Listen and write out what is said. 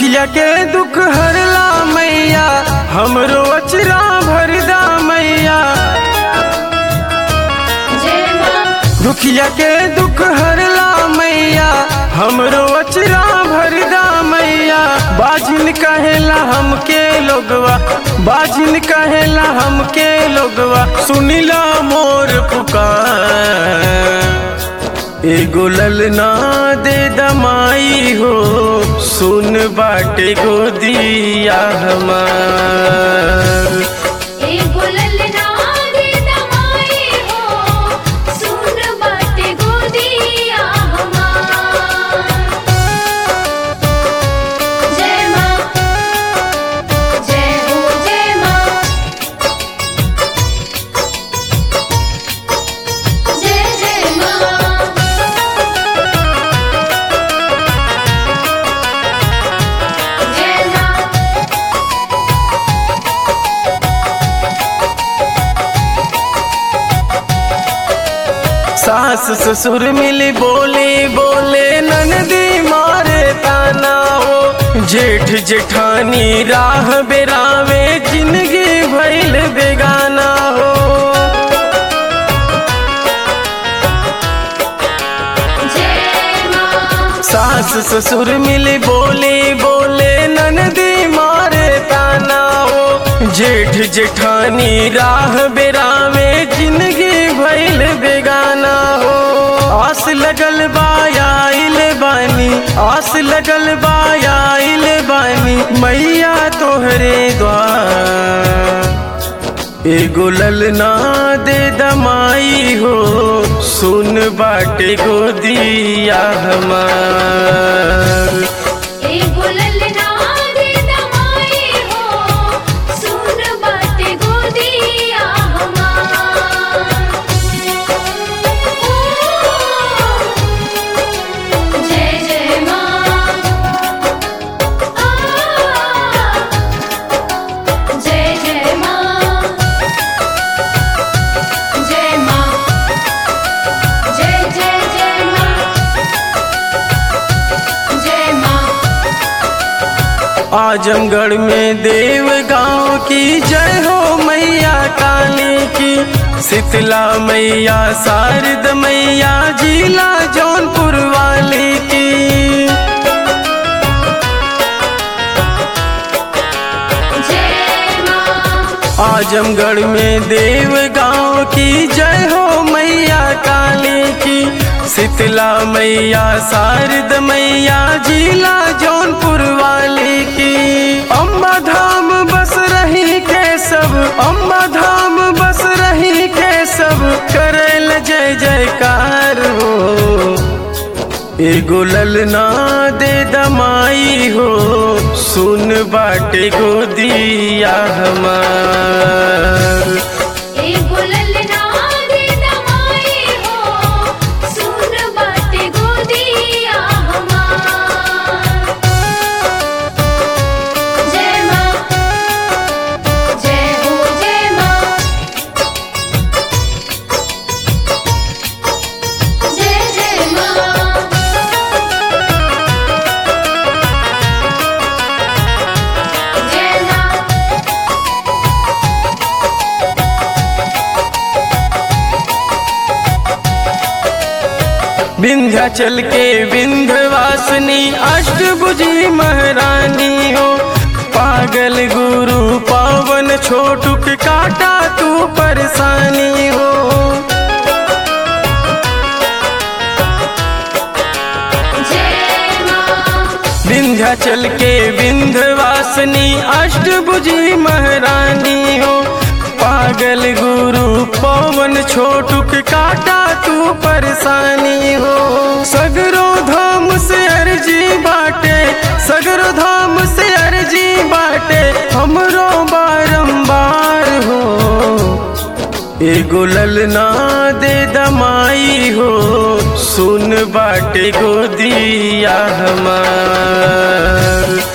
दुखिया के दुख हरला मैया हमरो अचरा भरदा मैया जय माँ दुखिया के दुख हरला मैया हमरो अचरा भरदा मैया बाजिन कहेला हमके लोगवा बाजिन कहेला हमके लोगवा सुनिला मोर पुकार एगो ललना दे दमाई हो सुन बाटे गोदिया हमार एगो ललना दे दमाई हो सुन बाटे गोदिया हमार जय माँ जय हो जय माँ जय जय माँ जय माँ सास ससुर मिली बोले बोले ननदी मारे ताना हो जेठ जेठानी राह बेरावे जिंदगी भैल बेगाना हो जय माँ सास ससुर मिली बोले बोले ननदी मारे ताना हो जेठ जेठानी राह बेरावे जिंदगी भैल बेगाना हो आस लगल बायाइल बानी आस लगल बायाइल बानी मैया तोहरे द्वार एगो ललना दे दमाई हो सुन बाटे गोदिया हमार एगो ललना दे दमाई हो सुन बाटे गोदिया हमार जय जय माँ जय जय माँ जय माँ जय जय जय माँ जय माँ आजमगढ़ में देव गांव की जय हो मैया काली की शीतला मैया शारद मैया जिला जौनपुर वाली की जय माँ आजमगढ़ में देव गांव की जय हो मैया काली की शीतला मैया शारद मैया जिला जौनपुर वाली की अम्बा धाम बस रही के सब अम्बा धाम बस रही के सब करल जय जयकार हो एगो ललना दे दमाई हो सुन बाटे गोदिया हमार एगो ललना दे दमाई हो सुन बाटे गोदिया हमार जय माँ जय हो जय माँ जय जय माँ जय माँ विंध्याचल के विंध्यवासिनी अष्टभुजी महारानी हो पागल गुरु पावन छोटुक काटा तू परेशानी हो जय माँ विंध्याचल के विंध्यवासिनी अष्टभुजी महारानी हो पागल गुरु पवन छोटुक काटा तू परेशानी हो सगरो धाम से अर्जी बाटे सगरो धाम से अर्जी बाटे हमरो बारंबार हो एगो ललना दे दमाई हो सुन बाटे गोदिया हमार